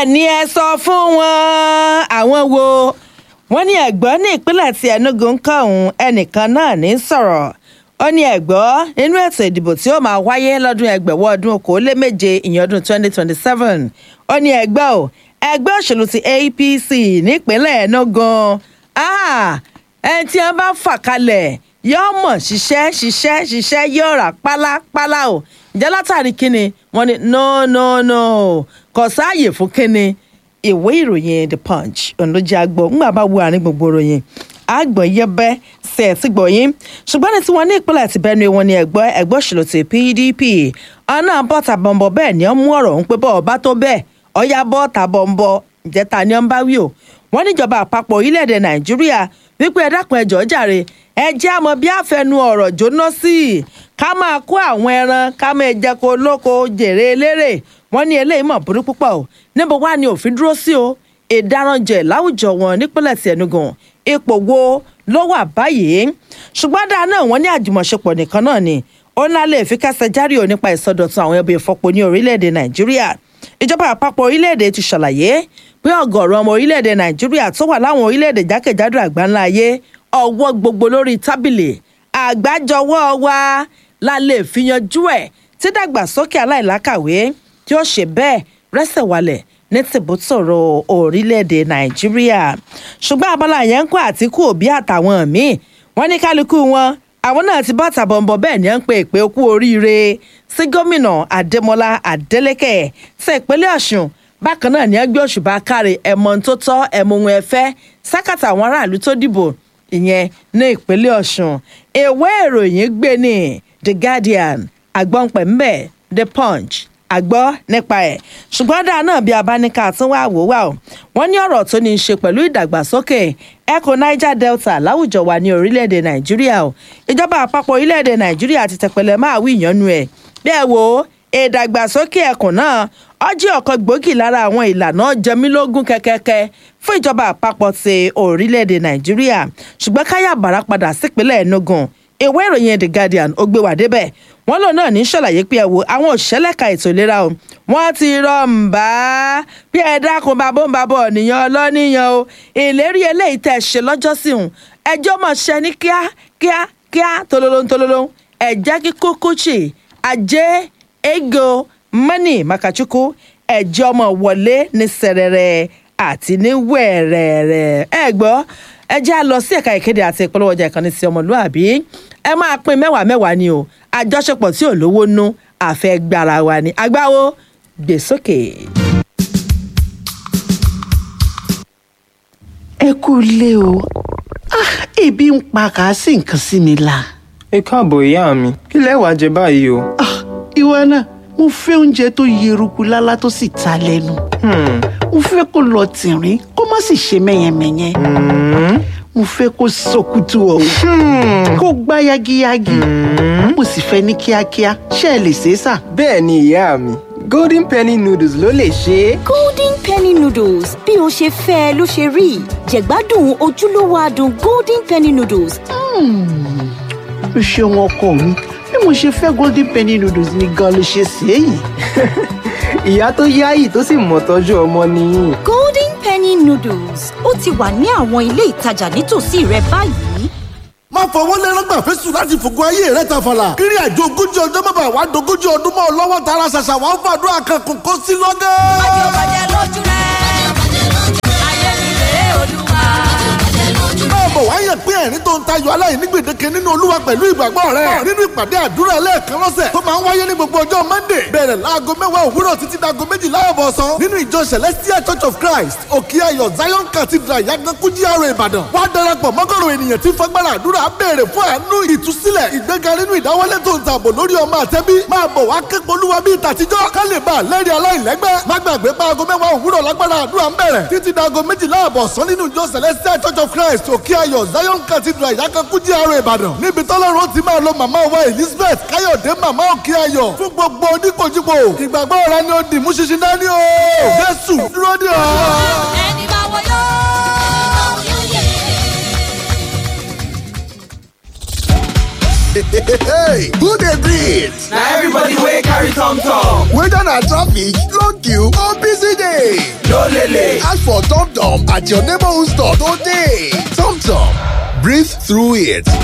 bẹ́ẹ̀ ni ẹ sọ fún wọn àwọn wo wọ́n ní ẹ̀gbọ́n ní ìpínlẹ̀ tí Enugu ń kọ́ ọ̀hún ẹnìkan náà ní sọ̀rọ̀ ó ní ẹ̀gbọ́n nínú ètò ìdìbò tí ó máa wáyé lọ́dún ẹgbẹ̀wọ́ ọdún okòóléméje ìyẹn ọdún 2027 ó ní ẹgbẹ́ ò ẹgbẹ́ òṣèlú ti APC nípínlẹ̀ Enugu ẹni tí wọ́n bá fà kalẹ̀ yóò mọ̀ ṣiṣẹ́ ṣiṣẹ́ ṣiṣẹ́ yóò rà pálápálá o ǹjẹ́ látàrí kíni wọ́n ní no no no kò sáàyè fún kíni ìwé ìròyìn the punch ọ̀nàjà gbọ́ ńgbà bá wo àárín gbogbo ìròyìn àgbọ̀n yẹbẹ́ ṣe ti gbọ̀ yín ṣùgbọ́n ní tiwọn ní ìpínlẹ̀ ti Benue wọn ni ẹgbẹ́ ẹgbẹ́ òṣèlú ti PDP ọ̀nà bọ́ta bọ̀m̀bọ̀ bẹ́ẹ̀ ni wọ́n mú ọ̀rọ̀ ń pé bọ́ọ̀ bá tó bẹ́ẹ̀ ọ̀yá bọ́ọ̀ta bọ̀m̀bọ̀ ìjẹta ni wọ́n bá wí o wọ́n níjọba àpapọ̀ orílẹ̀-èdè Nàìjíríà wípé ẹ dákun ẹjọ́ jàre ẹ jẹ́ àmọ́ bí àfẹnu ọ̀rọ̀ jóná sí i ká máa kó àwọn ẹran ká máa jẹ kó lóko jèrè eléré wọ́n ní eléyìí mọ̀ burú púpọ̀ o níbo wá ni òfin dúró sí o ìdáranjẹ láwùjọ wọn nípínlẹ̀ tí Enugu ipò wo ló wà báyìí ṣùgbọ́n dáa náà wọ́n ní àjùmọ̀ṣepọ̀ nìkan náà ni ó ńlá lè fi kásẹ̀ járe ò nípa ìsọdọ̀tun àwọn ẹbí ìfọpo ní orílẹ̀-èdè Nàìjíríà ìjọba àpapọ̀ orílẹ̀-èdè ti ṣàlàyé pé ọ̀gọ̀ọ̀rọ̀ ọmọ orílẹ̀-èdè Nàìjíríà tó wà láwọn orílẹ̀-èdè jákèjádò àgbáńlá ayé ọwọ́ gbogbo lórí tábìlì àgbájọwọ́ wa la lè fi yanjú ẹ̀ tí dàgbàsókè aláìlákàwé tí ó ṣe bẹ́ẹ̀ rẹ́sẹ̀ walẹ̀ ní tìbútòrò orílẹ̀-èdè nàìjíríà ṣùgbọ́n abala yẹn ń kó àtìkù òbí àtàwọn míì wọ́n ní kálukú wọn àwọn náà ti bọ́ tàbọ̀nbọ̀ bẹ́ẹ̀ ni ó ń pe ìpè okú oríire sí gómìnà adémọlá adélèké sí ìpínlẹ̀ ọ̀ṣun bákan náà ni ó gbé òṣùbà káre ẹ̀mọ́ tó tọ́ ẹ̀mọ́ ohun ẹ̀fẹ́ sákàtà àwọn aráàlú tó dìbò ìyẹn ní ìpínlẹ̀ ọ̀ṣun ìwé ìròyìn gbé ní the guardian àgbọ̀npẹ̀ ńbẹ̀ the punch àgbọ́ nípa ẹ̀ ṣùgbọ́n dáa náà bí abáníkà tún wá wò wá o wọ́n ní ọ̀rọ̀ tó ní í ṣe pẹ̀lú ìdàgbàsókè ẹkùn niger delta láwùjọ wa ní orílẹ̀-èdè nàìjíríà o ìjọba àpapọ̀ orílẹ̀-èdè nàìjíríà ti tẹ̀pẹ̀lẹ̀ máa wí ìyànnu ẹ̀ bí ẹ wo ìdàgbàsókè ẹkùn náà ọjọ́ ọ̀kan gbòógì lára àwọn ìlànà jẹmílógún kẹ́kẹ́kẹ́ fún ìjọba àpapọ̀ ti orílẹ̀-èdè nàìjíríà ṣùgbọ́n káyà bàrà padà sípínlẹ̀ enugu ìwé ìròyìn the guardian ó gbé wà débẹ̀ wọ́n lòun náà ní ṣàlàyé pé ẹ wo àwọn òṣìṣẹ́ lẹ́ka ètò ìlera o wọ́n ti rọ̀ ń bá bí ẹ dákun bá bóun bá bọ̀ nìyẹn ọlọ́nìyàn o ìlérí eléyìí tẹ̀ ṣe lọ́jọ́ sí òun ẹjọ́ mọ̀ ṣẹ ní kíá kíá kíá tololo tololo ẹ̀jẹ̀ kíkú kúchì ajé ego mọ́nì makachukwu ẹ̀jẹ̀ ọmọ wọlé ní sẹ̀rẹ̀rẹ̀ àti ní wẹ̀rẹ̀rẹ̀ ẹ gbọ́ ẹ jẹ́ à lọ sí ẹ̀ka ìkéde àti ìpolówó ọjà ìkànnì sí ọmọlúàbí ẹ máa pín mẹ́wàá mẹ́wàá ni o àjọṣepọ̀ tí ò lówó nú àfẹ́ gbára wa ni agbáwo gbé sókè. ẹ kú ilé o ah ebi ń pa kà á sì nǹkan sí mi la. ẹ káàbọ̀ ìyá mi kí lẹ wá jẹ báyìí o. ah ìwọ náà mo fẹ́ oúnjẹ tó yeruku lálá tó sì ta lẹ́nu. Hmm, mo fẹ́ kó lọ tìrín kó má sì ṣe mẹ́yẹmẹ́yẹ. hmm, mo fẹ́ kó sọkútù ọ̀hún hmm. kó gbá yagiyagi. mo sì fẹ́ ní kíákíá ṣé ẹ lè ṣe é sà. bẹ́ẹ̀ ni ìyá mi golden penny noodles ló lè ṣe é. golden penny noodles bí o ṣe fẹ́ ẹ ló ṣe rí jẹ̀gbádùn ojúlówó adùn golden penny noodles o ṣeun ọkọ mi bí mo ṣe fẹ́ golden penny noodles ni gan ló ṣe ṣe é yìí. ìyá tó yáyì tó sì mọ̀ tọ́jú ọmọ nìyí. golden penny noodles ó ti wà ní àwọn ilé ìtajà nítòsí rẹ báyìí. má fọwọ́ lẹ́rọ́gbà fẹ́sùn láti fògo ayé rẹ̀ tàfàlà. kiri àjò ogójì ọjọ́ bàbá wa dogójì ọdún mọ́ ọ lọ́wọ́ tara ṣàṣà wà ń fàdúrà kan kò kó sí lọ́gẹ́. máa bọ̀ wá yàn pé ẹ̀rín tó ń tayọ aláìní gbèdéke nínú olúwa pẹ̀lú ìgbàgbọ́ rẹ̀ nínú ìpàdé àdúrà ẹlẹ́ẹ̀kan lọ́sẹ̀ tó máa ń wáyé ní gbogbo ọjọ́ monday bẹ̀rẹ̀ láago mẹ́wàá òwúrọ̀ títí dago méjìlá ọ̀bọ̀sán nínú ìjọ celestial church of christ òkè ayọ̀ zion cathedral yagankú GRA ìbàdàn wá darapọ̀ mọ́gọ́rùn ènìyàn tí fagbára àdúrà béèrè fún àánú ìtúsílẹ̀ ìgbéga nínú ìdáwọ́lé tó ń tààbò lórí ọmọ àtẹ́bí máa bọ̀ wá képe olúwa bíi tàtijọ́ ká lè bá a lẹ́rìí aláìlẹ́gbẹ́ má gbàgbé pa aago mẹ́wàá òwúrọ̀ lágbára àdúrà ń bẹ̀rẹ̀ títí dago méjìlá ọ̀bọ̀sán nínú ìjọ celestial church of christ òkè ayọ̀ zion cathedral ìyákankú GRA ìbàdàn níbi tọ́lọ́run ti máa lo màmá wa elizabeth káyọ̀dé màmá òkè ayọ̀ fún gbogbo oníkojúbo ìgbàgbọ́ rẹ ni ó dì mú ṣinṣin dání o jésù dúró dè ọ́. hey, who dey breathe? Na everybody wey carry tom tom. Whether na traffic, long queue or busy day, No Tom at your neighborhood store today. Tom Tom, breathe through it.